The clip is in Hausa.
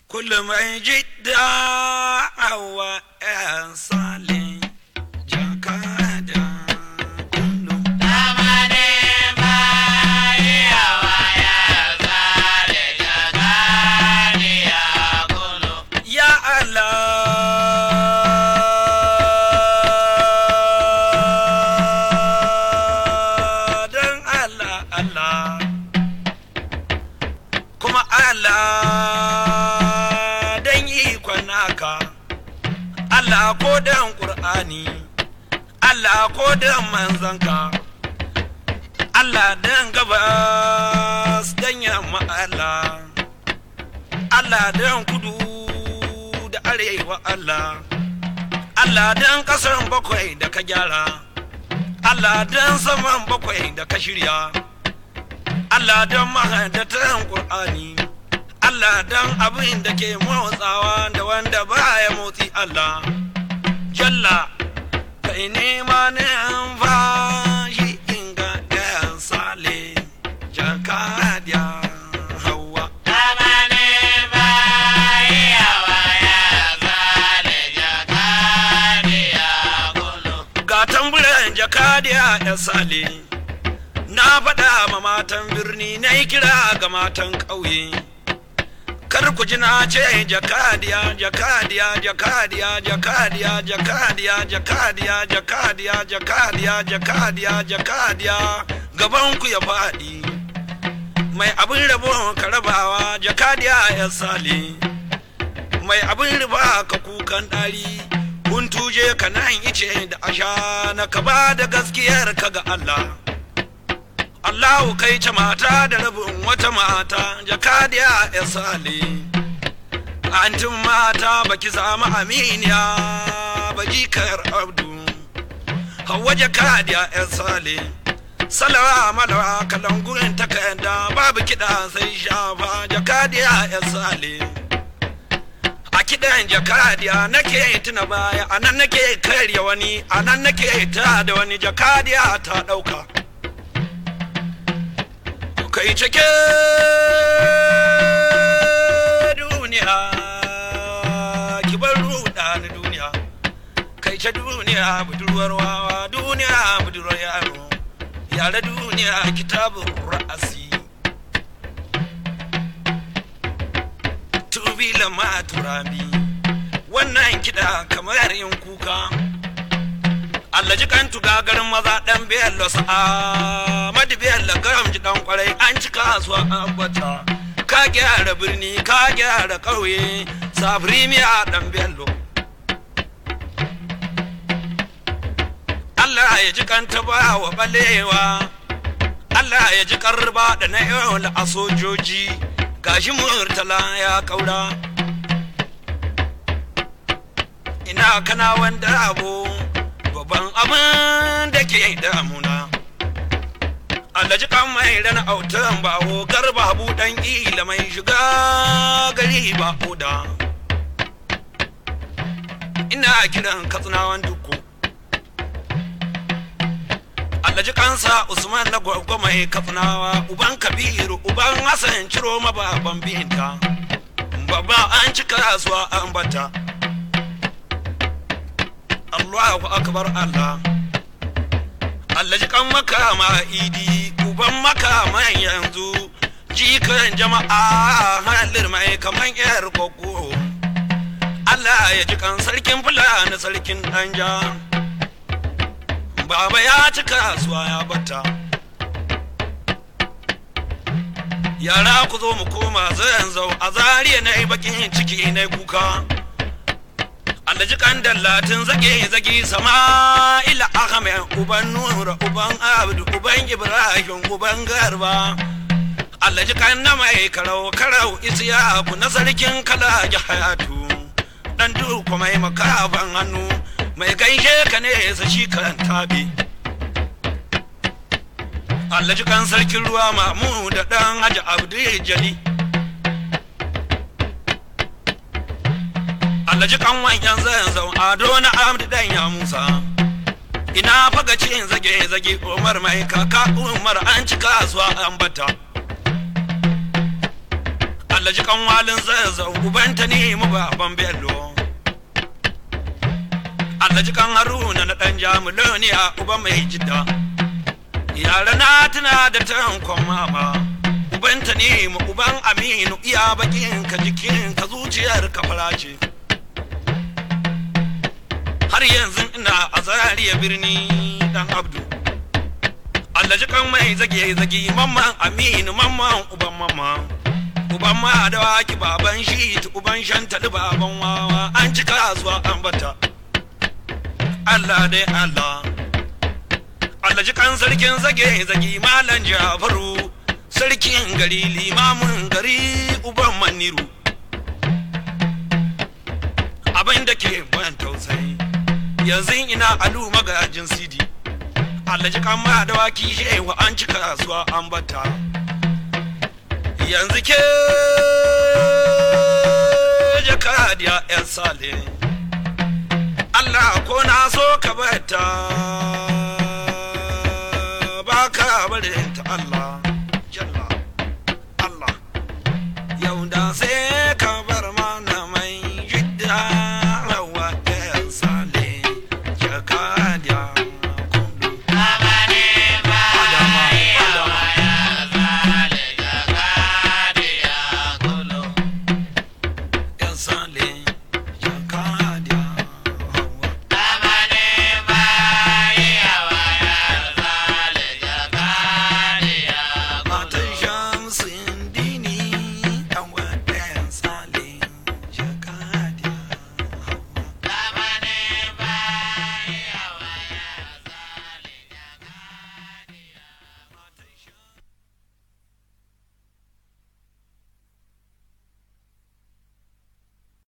كل ما جدا هو صالح جاكادا كله يا Allah dan Allah Allah kuma Allah dan ikon naka Allah ko dan Qur'ani Allah ko dan manzanka Allah dan gabas dan yamma Allah Allah dan kudu da arewa Allah Allah dan kasan bakwai da ka gyara Allah dan saman bakwai da ka shirya Allah dan mahadatan Qur'ani Allah dan abin da ke motsawa da wanda baya motsi Allah Jalla kai nema ne an fashi inga ɗayan sale jakadiya hawa ga tamburan jakadiya ya sale na faɗa ma matan birni na yi kira ga matan ƙauye kar ku ji na ce jakadiya jakadiya jakadiya jakadiya jakadiya jakadiya jakadiya jakadiya jakadiya jakadiya gaban ku ya faɗi mai abin rabo ka rabawa jakadiya ya sale mai abin riba ka kukan ɗari kun tuje ka nan ice da asha na ka ba da gaskiyar ka ga Allah Allahu kai ce mata da rabin wata mata jakadiya ya sale antin mata baki samu aminiya baki kayar abdu hawa jakadiya ya sale salawa malawa kalangurin takarda babu kiɗa sai shafa jakadiya ya sale a kiɗan jakadiya nake tuna baya a nan nake karya wani a nan nake ta da wani jakadiya ta ɗauka kai cike duniya ki bar ruɗa ni duniya kai ce duniya budurwar wawa duniya budurwar yaro yare duniya kitabun ra'asi tubila ma turabi wannan kiɗa kamar yin kuka Allah ji kan tuga garin maza dan bello sa'a madi bello garam ji dan kwarai an ci kasuwa an bata ka gyara birni ka gyara ƙauye safiri miya dan bello Allah ya ji kan ta ba wa balewa Allah ya ji karba da na yau a sojoji gashi murtala ya kaura ina kana wanda abu babban abin da ke damuna alhaji kan mai rana autan bawo garba buɗan ila mai shiga gari ba oda ina kiran katsinawan duku alhaji kansa usman na gwagwa mai katsinawa uban kabiru uban hassan ciro mababan binta babba an ci kasuwa an bata Allahu akbar Allah Allah ji kan makama idi uban makama yanzu jikan jama'a halir mai kaman yar koko Allah ya ji kan sarkin fulani sarkin danja baba ya ci kasuwa ya bata yara ku zo mu koma zan zau a zariya na yi bakin ciki na kuka alhaji kan dallatin zage zage sama ila ahmed uban nura uban abdu uban ibrahim uban garba alhaji kan na mai karau karau isiyaku na sarkin kala hayatu dan duku mai makafan hannu mai gaishe ka ne sa shi kan tabi alhaji kan sarkin ruwa mamu da dan haji abdu jali alhaji kan wanyan zan zau ado na amdi dan ya musa ina faga cin zage zage umar mai kaka umar an ci kasuwa an bata Allah ji kan walin zazzau ubanta ne mu baban bello Allah ji kan haruna na dan jamuloniya uba mai jidda yara na tuna da tankon mama ubanta ne mu uban aminu iya bakin ka jikin ka zuciyar ka farace har yanzu ina a zariya birni dan abdu Allah ji kan mai zage zage mamman aminu mamman uban mamman uban ma da waki baban shi uban shantali baban wawa an ci kasuwa an bata Allah dai Allah Allah ji kan sarkin zage zage malam Jafaru sarkin gari limamin gari uban maniru abin da ke ban tausayi yanzu ina alu magajin sidi Allah ji kan ma da waki shewa an ci kasuwa an bata yanzu ke jakadiya yan sale Allah ko na so ka bata ba ka barin ta Allah jalla Allah yau da sai